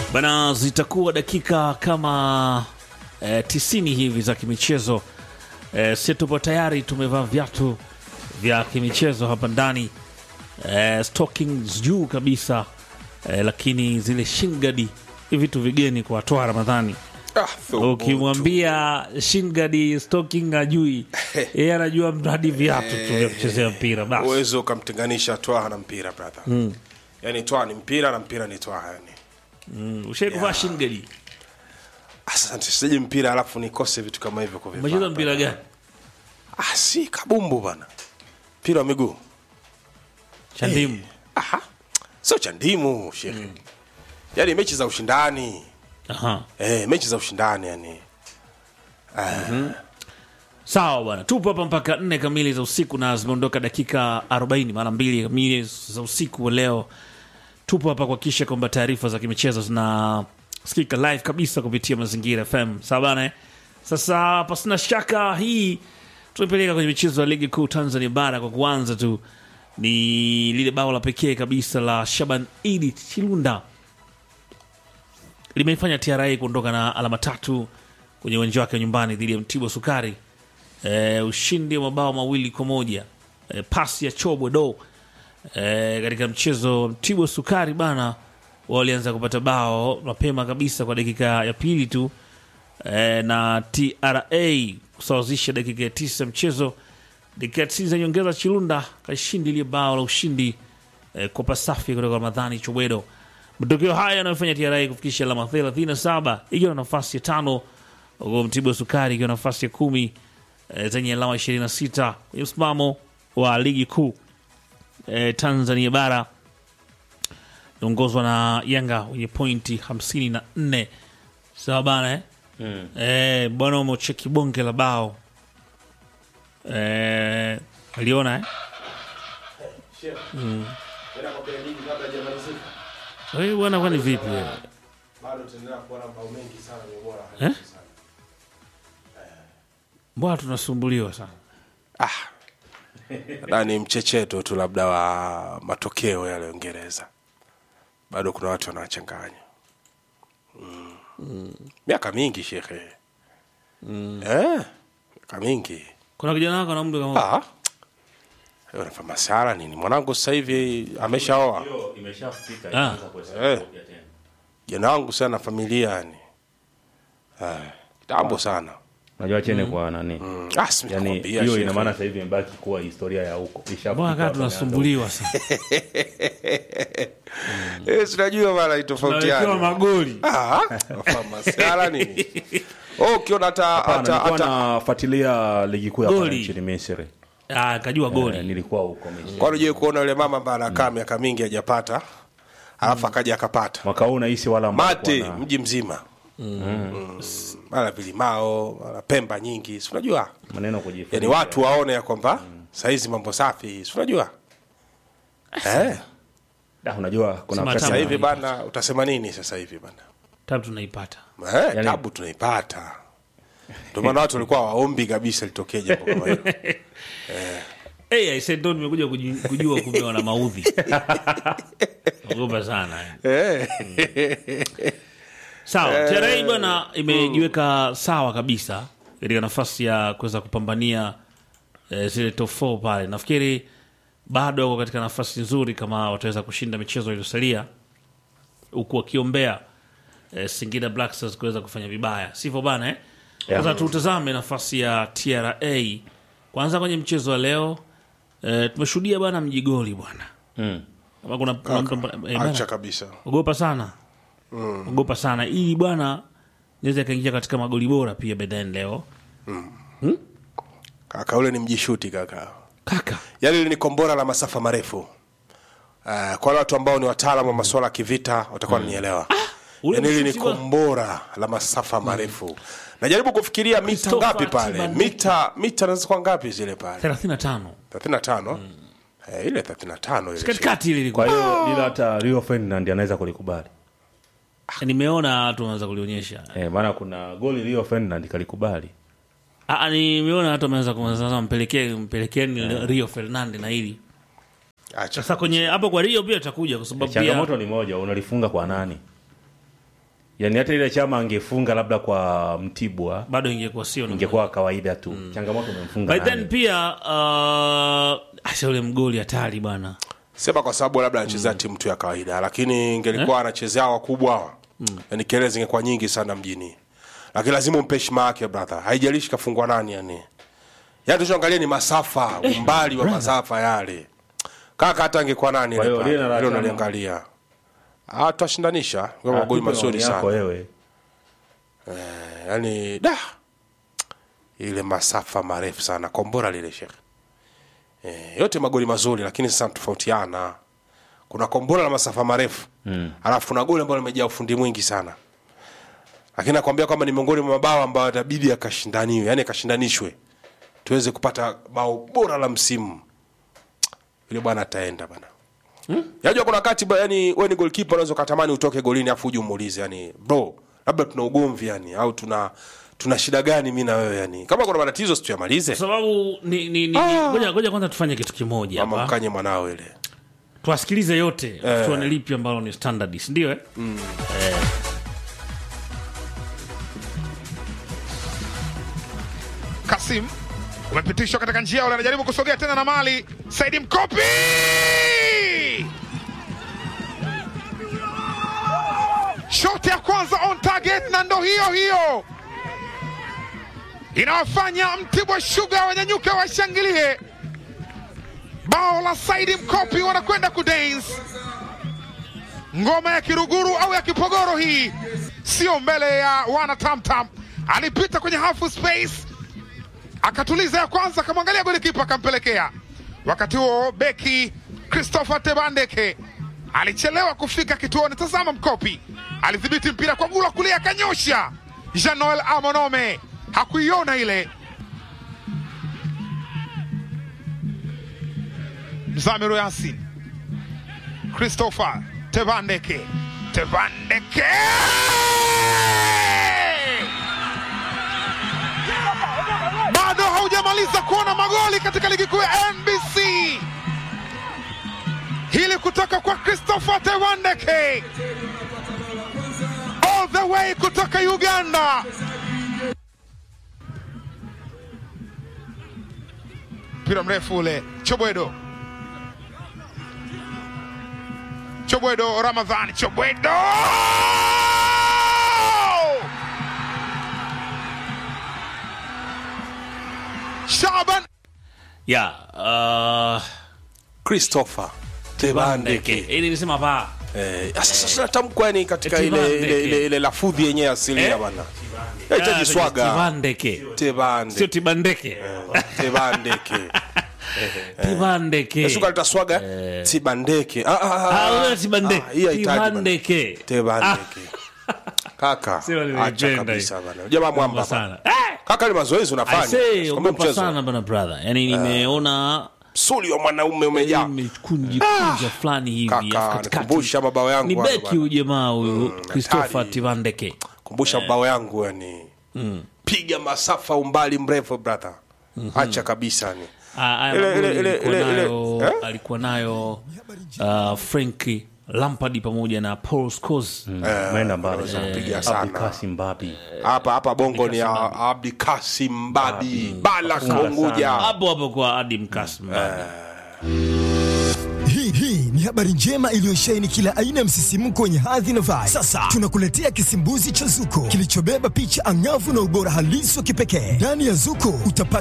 Bana, zitakuwa dakika kama eh, tisini hivi za kimichezo. Eh, si tupo tayari, tumevaa viatu vya kimichezo hapa ndani eh, stockings juu kabisa eh, lakini zile shingadi ni vitu vigeni kwa watoa Ramadhani. Ah, thubutu. Ukimwambia shingadi stocking ajui, yeye anajua mradi viatu tu vya kuchezea mpira basi. uwezi ukamtenganisha twaha na mpira brother mm. yani twaha ni mpira na mpira ni twaha yani Mm, Ushai kuvaa shingadi? asante sije mpira alafu nikose vitu kama hivyo kuvivaa. Umecheza mpira gani? ah, si kabumbu bana mpira wa miguu Chandimu. Aha. sio cha ndimu shekhe mm. yani mechi za ushindani Aha. eh, mechi za ushindani yani Sawa bwana, tupo hapa mpaka nne kamili za usiku na zimeondoka dakika 40 mara mbili kamili za usiku wa leo. Tupo hapa kuhakikisha kwamba taarifa za kimichezo zinasikika live kabisa kupitia Mazingira FM. Sawa bana. eh? Sasa pasina shaka hii tunaipeleka kwenye michezo ya ligi kuu Tanzania bara. Kwa kuanza tu ni lile bao la pekee kabisa la Shaban Idi Chilunda limeifanya TRA kuondoka na alama tatu kwenye uwanja wake wa nyumbani dhidi ya Mtibwa Sukari. E, ushindi wa mabao mawili kwa moja e, pasi ya Chobwe do e, katika mchezo wa Mtibwa Sukari bana, walianza kupata bao mapema kabisa kwa dakika ya pili tu e, na TRA kusawazisha dakika ya tisa mchezo. Dakika ya tisini za nyongeza, Chilunda kashindi ile bao la ushindi e, kwa pasafi kutoka Ramadhani Chobwedo. Matokeo haya yanayofanya TRA kufikisha alama 37 ikiwa na nafasi ya tano, huku Mtibwa Sukari ikiwa na nafasi ya kumi e, zenye alama 26 kwenye msimamo wa ligi kuu e, Tanzania bara naongozwa na Yanga wenye pointi 54. Sawa bana eh? Mm. E, bwana umecheki bonge la bao e, aliona eh? Wewe bwana, kwani vipi wewe? Eh? Mbona tunasumbuliwa sana? na ni mchecheto tu labda wa matokeo yale Uingereza, bado kuna watu wanawachanganya mm. miaka mingi shekhe mm. eh, miaka mingi Kuna kijana wako na mtu kama ah. Wewe unafa masara nini mwanangu sasa hivi ameshaoa Ah. eh. jana wangu sana familia yani eh, kitambo sana Unajua chene kwa nani? mm. ah, si Yaani nimekwambia, hiyo shekhe. ina maana sasa hivi imebaki kuwa historia ya huko. Ishafika Mbona kaa hapa tunasumbuliwa sana? eh, sinajua mara Tunawekewa itofautiana magoli. Ah, wafa masara nini oh, ukiona hata Hapana, hata nilikuwa hata nafuatilia ligi kuu ya pale Goli. nchini Misri. Ah, kajua Eh, goli. nilikuwa huko Misri. kwani unajua kuona yule mama ambaye anakaa miaka mingi hajapata alafu akaja akapata Mwaka huu nahisi wala ambao mate walikuwa na- mji mzima Mm. mara vilimao mara pemba nyingi si unajua maneno kujifunza. yani watu waone ya kwamba sahizi mambo safi si unajua eh, Da, unajua kuna Sema wakati- sasa Tamu. hivi bana utasema nini sasa hivi bana Tabu tunaipata. eh, Yani- tabu tunaipata ndio maana watu walikuwa waombi kabisa litokee jambo kama hilo Hey, I said don't nimekuja kuji- kujua kumbe wana maudhi. Naogopa sana. eh. eh. Sawa, TRA bwana imejiweka sawa kabisa katika nafasi ya kuweza kupambania eh, zile top 4 pale. Nafikiri bado wako katika nafasi nzuri kama wataweza kushinda michezo iliyosalia, huku wakiombea eh, Singida Black Stars kuweza kufanya vibaya, sivyo bana eh? Sasa tutazame nafasi ya TRA kwanza kwenye mchezo wa leo. Eh, tumeshuhudia bwana mjigoli bwana, Mm. kama kuna, kuna mtu eh, bana, acha kabisa ogopa sana ogopa sana ili bwana naweza ikaingia katika magoli bora pia bedani leo kaka ule ni mjishuti kaka kaka yale ni kombora la masafa marefu uh, kwa wale watu ambao ni wataalamu wa masuala ya kivita watakuwa wananielewa ule yani hili ni mshuti wa- kombora la masafa marefu najaribu kufikiria mita Christopher ngapi pale Tibandika. mita mita naweza kuwa ngapi zile pale 35 35 eh, ile 35 ile katikati ile ilikuwa Kwa hiyo bila hata Rio Ferdinand anaweza kulikubali. nimeona watu wanaweza kulionyesha Eh, maana kuna goli Rio Ferdinand kalikubali. Ah, nimeona watu wameweza kumsasa mpelekee mpelekeni Rio Ferdinand na hili acha sasa kwenye hapo kwa Rio pia tutakuja kwa sababu pia Changamoto ni moja, unalifunga kwa nani? yani hata ile chama angefunga labda kwa mtibwa bado ingekuwa sio namna ingekuwa kawaida tu changamoto umemfunga But then nani? pia uh, asa ule mgoli hatari bwana sema kwa sababu labda anachezea timu tu ya kawaida lakini ingelikuwa anachezea wakubwa hawa yani kelele zingekuwa nyingi sana mjini lakini lazima umpe heshima yake brother haijalishi kafungwa nani yani yani tuchoangalia ni masafa umbali wa masafa yale kaka hata angekuwa nani Kwa hiyo ile pale, lile la hilo chama. unaliangalia ah tutashindanisha kwa Ah, magoli tupe mazuri maoni yako sana wewe yani da ile masafa marefu sana kombora lile shekhe e, yote magoli mazuri lakini sasa tofautiana kuna kombora la masafa marefu mm. alafu kuna goli ambalo limejaa ufundi mwingi sana lakini nakwambia kwamba ni miongoni mwa mabao ambayo itabidi akashindaniwe yani akashindanishwe tuweze kupata bao bora la msimu yule bwana ataenda bana hmm? yajua kuna wakati ba- yani we ni golkipa unaweza ukatamani utoke golini afu uje umuulize yani bro labda tuna ugomvi yani au tuna tuna shida gani mi na wewe yani kama kuna matatizo situyamalize kwa sababu ni, ni, ni, Ah. ngoja ngoja kwanza tufanye kitu kimoja mama hapa mkanye mwanao ile tuwasikilize yote tuone lipi ambalo ni standard si ndio eh? Kasim umepitishwa katika njia ule, anajaribu kusogea tena na mali Saidi Mkopi shoti ya kwanza on target, na ndo hiyo hiyo inawafanya Mtibwa Sugar wanyanyuke washangilie. Bao la Saidi Mkopi, wanakwenda kudance ngoma ya Kiruguru au ya Kipogoro, hii sio mbele ya wana Tamtam. Alipita kwenye half space akatuliza ya kwanza, akamwangalia golikipa akampelekea. Wakati huo beki Christopher Tebandeke alichelewa kufika kituoni. Tazama Mkopi alidhibiti mpira kwa gula kulia, akanyosha. Jean Noel Amonome hakuiona ile. Mzamiru Yasin, Christopher Tebandeke, Tebandeke bado haujamaliza kuona magoli katika ligi kuu ya NBC. Hili kutoka kwa Christopher Tewandeke all the way kutoka Uganda. Mpira mrefu ule, Chobwedo, Chobwedo, Ramadhani, Chobwedo Shaban ya uh, christopher Bandeke tebandeke ili nisema pa Eh, sasa sasa natamkwa yani katika ile, Tebandeke. ile, ile, ile lafudhi yenyewe asilia Eh? bana yahitaji swaga Tibandeke sio tebande Tibandeke tebandeke Tibandeke suka litaswaga tibandeke Ah, ah, ah, Ah, ah. wewe Tibandeke Ah, hii haihitaji bana. Tibandeke tebandeke kaka Sema nimeipenda acha hii. kabisa bana jamaa mwamba Ogopa bana. sana Eh! kaka ni mazoezi I unafanya say, Sikwambia ogopa mchezo sana bana brother yani nimeona msuli wa mwanaume umejaa imekunjikunja fulani hivi Kaka, alafu katikati- nikumbusha mabao yangu ni hayo beki bana. huyu jamaa huyu Christopher hatari. Tibandeke kumbusha bao yangu yani piga masafa umbali mrefu brother acha kabisa ni Ah, haya Ile- magoli ile- ile- alikuwa ile- ile- nayo- eh? alikuwa nayo uh, Frank Lampard pamoja na Paul Scholes Maenda mbali sana. piga sana. Abdi Kasim Babi. hapa hapa bongo ni ya abdi kasim babi bala konguja hapo hapo kwa Adim Kasim Hii hii ni habari njema iliyosheheni kila aina ya msisimko wenye hadhi na vibe. Sasa tunakuletea kisimbuzi cha Zuko kilichobeba picha angavu na ubora halisi wa kipekee. Ndani ya Zuko utapata